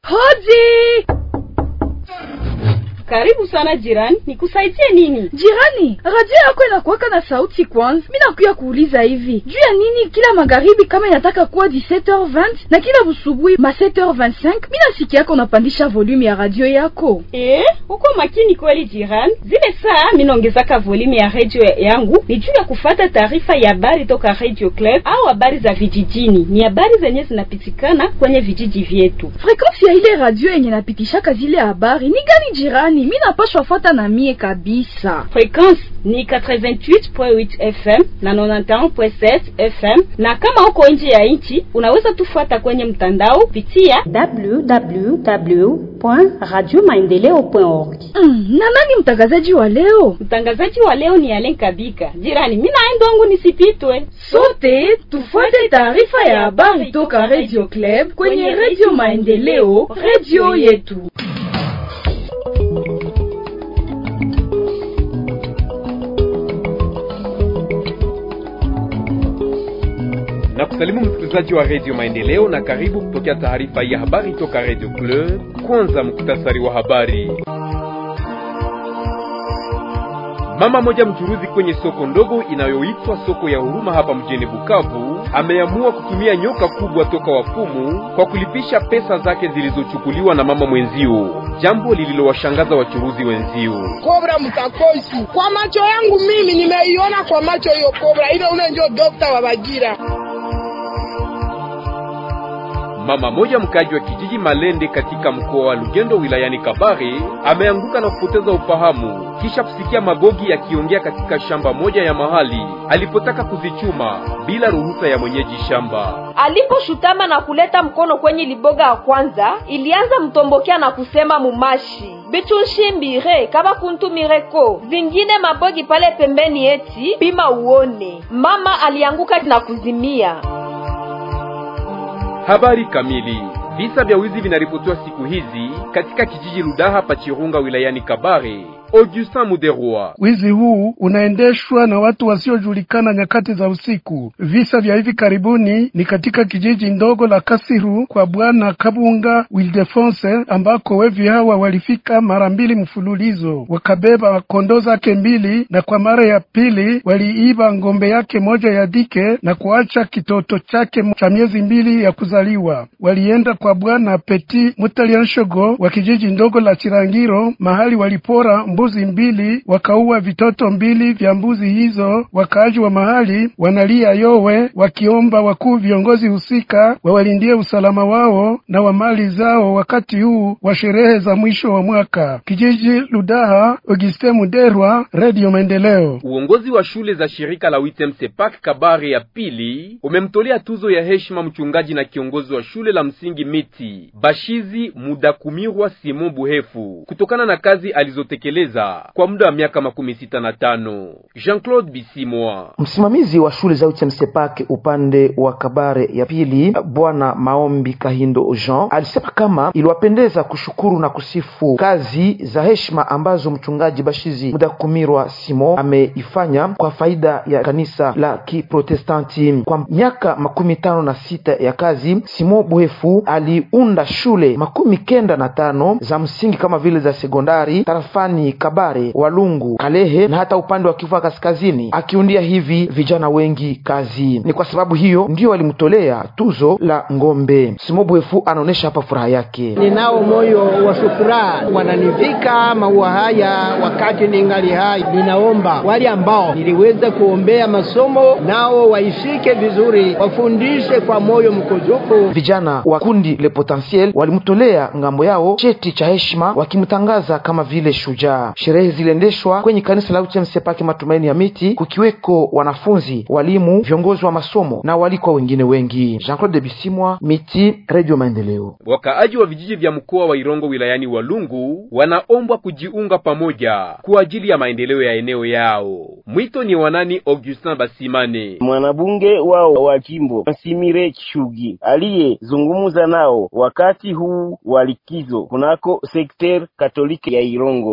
Hodi! Karibu sana jirani, nikusaidie nini? Jirani, radio yako inakuwaka na sauti kwanza. Mimi nakuya kuuliza hivi, juu ya nini kila magharibi kama inataka kuwa 17h20 na kila busubuhi ma 7h25 mimi nasikia yako unapandisha volume ya radio yako? Eh, uko makini kweli jirani. Zile saa mimi naongezaka volume ya radio yangu ni juu ya kufata taarifa ya habari toka Radio Club au habari za vijijini. Ni habari zenye zinapitikana kwenye vijiji vyetu. Frequency ya ile radio yenye napitishaka zile habari ni gani jirani? Mimi napashwa fuata na mie kabisa. Frequency ni 88.8 FM na 91.7 FM, na kama uko nje ya nchi unaweza tufuata kwenye mtandao pitia www.radiomaendeleo.org. Mm, na nani mtangazaji wa leo? Mtangazaji wa leo ni Alen Kabika. Jirani, mimi naenda wangu nisipitwe. Sote tufuate taarifa ya habari toka Radio Club kwenye Radio Maendeleo, radio yetu. na kusalimu msikilizaji wa redio maendeleo na karibu kupokea taarifa ya habari toka redio club kwanza muktasari wa habari mama moja mchuruzi kwenye soko ndogo inayoitwa soko ya huruma hapa mjini bukavu ameamua kutumia nyoka kubwa toka wafumu kwa kulipisha pesa zake zilizochukuliwa na mama mwenzio jambo lililowashangaza wachuruzi wenzio kobra mkakosi kwa macho yangu mimi nimeiona kwa macho hiyo kobra ile ule ndio dokta wa Bagira Mama moja mkaji wa kijiji Malende katika mkoa wa Lugendo wilayani Kabare ameanguka na kupoteza ufahamu kisha kusikia magogi yakiongea katika shamba moja ya mahali alipotaka kuzichuma bila ruhusa ya mwenyeji shamba. Aliposhutama na kuleta mkono kwenye liboga ya kwanza, ilianza mtombokea na kusema mumashi bitushimbire kaba kuntumireko zingine mabogi pale pembeni, eti pima uone. Mama alianguka na kuzimia. Habari kamili. Visa vya wizi vinaripotiwa siku hizi katika kijiji Ludaha Pachirunga wilayani Kabare. Augustin Muderwa. Wizi huu unaendeshwa na watu wasiojulikana nyakati za usiku. Visa vya hivi karibuni ni katika kijiji ndogo la Kasiru kwa bwana Kabunga Wildefonse, ambako wevi hawa walifika mara mbili mfululizo, wakabeba kondoo zake mbili, na kwa mara ya pili waliiba ngombe yake moja ya dike na kuacha kitoto chake cha miezi mbili ya kuzaliwa. Walienda kwa bwana Peti Mutalianshogo wa kijiji ndogo la Chirangiro, mahali walipora mbuzi mbili wakaua vitoto mbili vya mbuzi hizo. Wakaaji wa mahali wanalia yowe, wakiomba wakuu viongozi husika wawalindie usalama wao na wa mali zao wakati huu wa sherehe za mwisho wa mwaka. Kijiji Ludaha, Auguste Muderwa, Radio Maendeleo. Uongozi wa shule za shirika la Witem Sepak Kabare ya pili umemtolea tuzo ya heshima mchungaji na kiongozi wa shule la msingi Miti Bashizi Mudakumirwa Simon Buhefu kutokana na kazi alizotekeleza kwa muda wa miaka makumi sita na tano. Jean-Claude Bisimwa, msimamizi wa shule za UTMSEPAK upande wa Kabare ya pili, bwana Maombi Kahindo Jean alisema kama iliwapendeza kushukuru na kusifu kazi za heshima ambazo mchungaji Bashizi Mudakumirwa Simon ameifanya kwa faida ya kanisa la Kiprotestanti. Kwa miaka makumi tano na sita ya kazi, Simon Buhefu aliunda shule makumi kenda na tano za msingi kama vile za sekondari tarafani Kabare, Walungu, Kalehe na hata upande wa Kivu Kaskazini, akiundia hivi vijana wengi kazi. Ni kwa sababu hiyo ndio walimtolea tuzo la ngombe. Simobwefu anaonyesha hapa furaha yake. Ninao moyo wa shukurani, wananivika maua haya wakati ningali hai. Ninaomba wale ambao niliweza kuombea masomo nao waishike vizuri, wafundishe kwa moyo mkujufu. Vijana wa kundi Le Potentiel walimtolea ngambo yao cheti cha heshima, wakimtangaza kama vile shujaa. Sherehe ziliendeshwa kwenye kanisa la UTMSEPAK Matumaini ya Miti, kukiweko wanafunzi, walimu, viongozi wa masomo na walikwa wengine wengi. Jean Claude Bisimwa, Miti, Radio Maendeleo. Wakaaji wa vijiji vya mkoa wa Irongo wilayani Walungu wanaombwa kujiunga pamoja kwa ajili ya maendeleo ya eneo yao. Mwito ni wanani? Augustin Basimane, mwanabunge wao wa jimbo Nsimire Shugi, aliyezungumza nao wakati huu wa likizo kunako sekter katoliki ya Irongo siku ya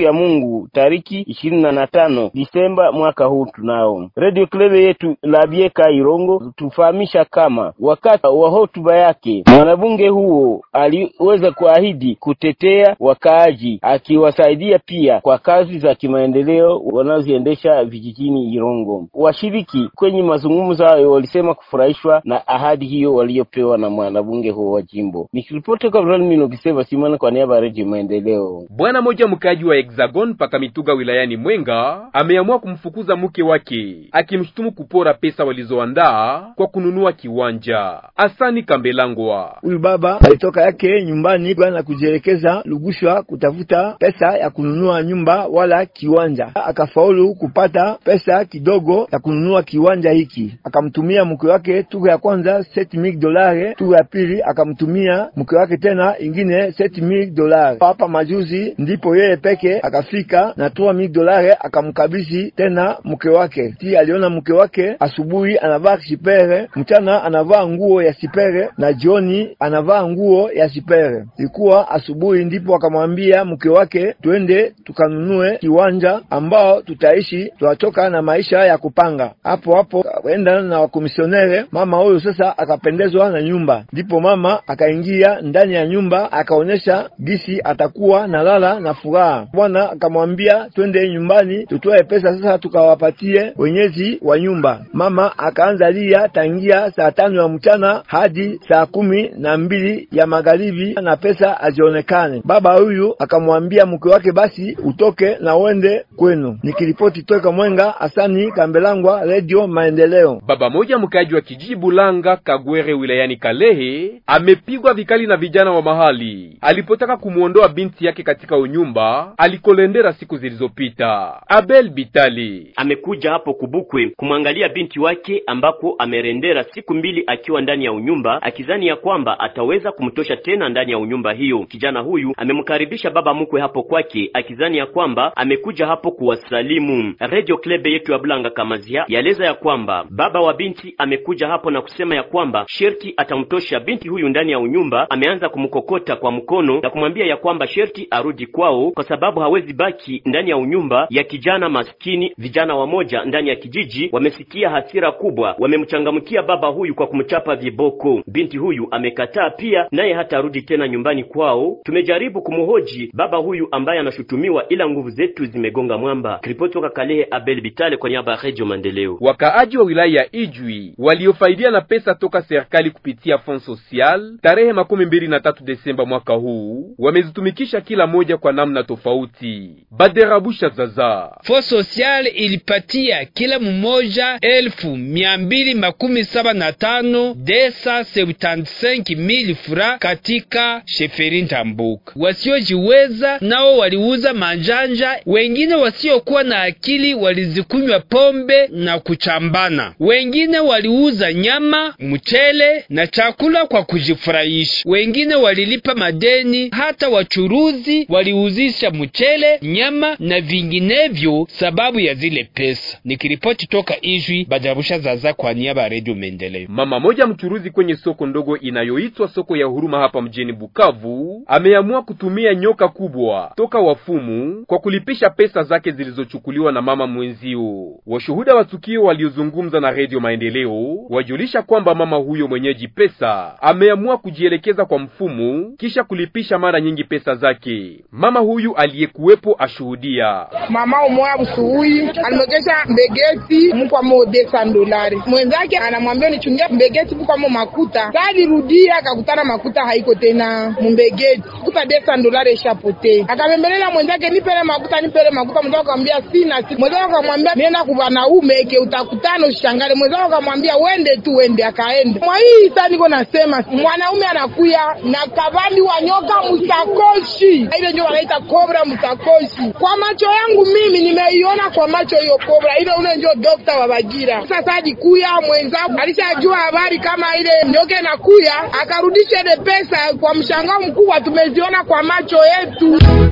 ya Mungu tariki ishirini na tano Disemba mwaka huu. Tunao Radio Club yetu la Bieka Irongo tufahamisha kama wakati wa hotuba yake mwanabunge huo aliweza kuahidi kutetea wakaaji, akiwasaidia pia kwa kazi za kimaendeleo wanazoziendesha vijijini Irongo. Washiriki kwenye mazungumzo hayo walisema kufurahishwa na ahadi hiyo waliopewa na mwanabunge huo wa jimbo. Nikiripoti kwa Mino Kiseva Simana kwa niaba ya Radio Maendeleo. Bwana moja mkaji wa Hexagon paka Mituga wilayani Mwenga ameamua kumfukuza mke wake akimshutumu kupora pesa walizoandaa kwa kununua kiwanja. Asani Kambelangwa, huyu baba alitoka yake nyumbani kwenda kujielekeza Lugushwa kutafuta pesa ya kununua nyumba wala kiwanja, akafaulu kupata pesa kidogo ya kununua kiwanja hiki, akamtumia mke wake tuku ya kwanza 7000 dolari, tuku ya pili akamtumia mke wake tena ingine 7000 dolari. Hapa majuzi ndipo yeye peke akafika na 3000 dolari akamkabisi tena mke wake. Ti aliona mke wake asubuhi anavaa sipere, mchana anavaa nguo ya sipere na jioni anavaa nguo ya sipere. Ilikuwa asubuhi ndipo akamwambia mke wake, twende tukanunue kiwanja ambao tutaishi, tunachoka na maisha ya kupanga. Hapo hapo akaenda na wakomisionere. Mama huyo sasa akapendezwa na nyumba, ndipo mama akaingia ndani ya nyumba akaonyesha gisi atakuwa na lala na furaha. Bwana akamwambia twende nyumbani tutoe pesa sasa tukawapatie wenyezi wa nyumba. Mama akaanza lia tangia saa tano ya mchana hadi saa kumi na mbili ya magharibi na pesa azionekane. Baba huyu akamwambia mke wake, basi utoke na uende kwenu. Nikiripoti toka Mwenga, Asani Kambelangwa, Radio Maendeleo. Baba moja mkaji wa kijiji Bulanga Kagwere wilayani Kalehe amepigwa vikali na vijana wa mahali alipotaka kumwondoa binti yake katika unyumba alikolendera siku zilizopita. Abel Bitali amekuja hapo Kubukwe kumwangalia binti wake ambako amerendera siku mbili akiwa ndani ya unyumba akizani ya kwamba ataweza kumtosha tena ndani ya unyumba hiyo. Kijana huyu amemkaribisha baba mkwe hapo kwake akizani ya kwamba amekuja hapo kuwasalimu. Radio Club yetu ya Bulanga Kamazia yaeleza ya kwamba baba wa binti amekuja hapo na kusema ya kwamba sherti atamtosha binti huyu ndani ya unyumba. Ameanza kumkokota kwa mkono na kumwambia ya kwamba sherti arudi kwao kwa sababu hawezi baki ndani ya unyumba ya kijana maskini. Vijana wamoja ndani ya kijiji wamesikia hasira kubwa, wamemchangamkia baba huyu kwa kumchapa viboko. Binti huyu amekataa pia, naye hatarudi tena nyumbani kwao. Tumejaribu kumhoji baba huyu ambaye anashutumiwa, ila nguvu zetu zimegonga mwamba. Ripoti toka Kalehe, Abel Bitale kwa niaba ya Radio Maendeleo. Wakaaji wa wilaya ya Ijwi waliofaidia na pesa toka serikali kupitia Fond Social tarehe makumi mbili na tatu Desemba mwaka huu wamezitumikisha kila moja kwa namna tofauti. Baderabusha zaza Fond Social ilipatia kila mmoja elfu mia mbili makumi saba na tano desa sebutantisenki mili fura katika sheferi Ntambuka. Wasiojiweza nao waliuza manjanja, wengine wasiokuwa na akili walizikunywa pombe na kuchambana, wengine waliuza nyama, mchele na chakula kwa kujifurahisha, wengine walilipa madeni. Hata wachuruzi waliuzisha mchele, nyama na vinginevyo sababu ya zile pesa. Nikiripoti toka Ijwi, Badarusha Zaza kwa niaba ya Radio Maendeleo. Mama moja mchuruzi kwenye soko ndogo inayoitwa soko ya Huruma hapa mjini Bukavu ameamua kutumia nyoka kubwa toka wafumu kwa kulipisha pesa zake zilizochukuliwa na mama mwenzio. Washuhuda wa tukio waliozungumza na Radio Maendeleo wajulisha kwamba mama huyo mwenyeji pesa ameamua kujielekeza kwa mfumu kisha kulipisha mara nyingi pesa zake. Mama huyu aliyekuwepo ashuhudia. mama umoya busuhui alimwekesha mbegeti mkwamo desa dolari, mwenzake anamwambia nichungia mbegeti mkwamo makuta. Saa alirudia akakutana makuta haiko tena mumbegeti, kuta desa dolari ishapote. Akabembelela mwenzake nipele makuta, nipele makuta. Mwenzake akamwambia sina, si mwenzake akamwambia nenda kwa wanaume ke utakutana ushangale. Mwenzake akamwambia wende tu, wende. Akaenda mwa hii saa niko nasema mwanaume anakuya na kavali wa nyoka msakoshi, ile ndio wanaita kobra msakoshi. Kwa macho yangu mimi nimeiona kwa macho hiyo kobra ile, ule ndio dokta wa Bagira. Sasa alikuya mwenzangu alishajua habari kama ile nyoka inakuya, akarudisha ile pesa kwa mshangao mkubwa, tumeziona kwa macho yetu.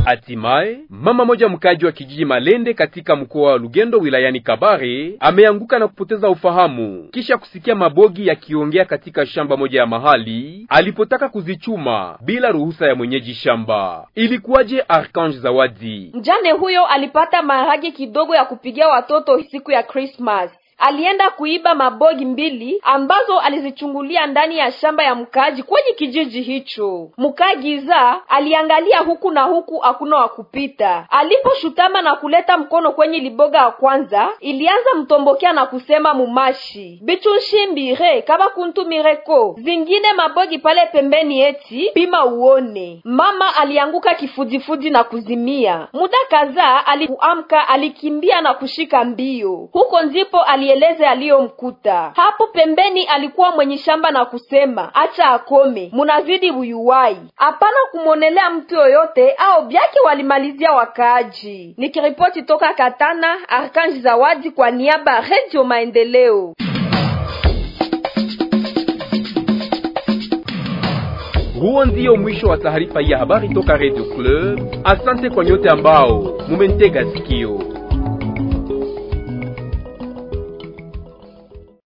Hatimaye mama moja mkaji wa kijiji Malende katika mkoa wa Lugendo wilayani Kabare ameanguka na kupoteza ufahamu kisha kusikia mabogi yakiongea katika shamba moja ya mahali alipotaka kuzichuma bila ruhusa ya mwenyeji shamba. Ilikuwaje? Arkange Zawadi Mjane huyo alipata maharagi kidogo ya kupigia watoto siku ya Christmas. Alienda kuiba mabogi mbili ambazo alizichungulia ndani ya shamba ya mkaaji kwenye kijiji hicho. Mkaagiza aliangalia huku na huku, hakuna wa kupita. Aliposhutama na kuleta mkono kwenye liboga ya kwanza, ilianza mtombokea na kusema mumashi bichushimbire kaba kuntumireko zingine mabogi pale pembeni, eti pima uone. Mama alianguka kifudifudi na kuzimia. Muda kadhaa alikuamka, alikimbia na kushika mbio. Huko ndipo alieleza aliyomkuta hapo pembeni. Alikuwa mwenye shamba na kusema acha akome, munazidi buyuwai, hapana kumwonelea mtu yoyote au byake. Walimalizia wakaaji. Nikiripoti toka Katana, Arkanji Zawadi kwa niaba ya Radio Maendeleo. Huo ndio mwisho wa taarifa ya habari toka Radio Club. Asante kwa nyote ambao mumentega sikio.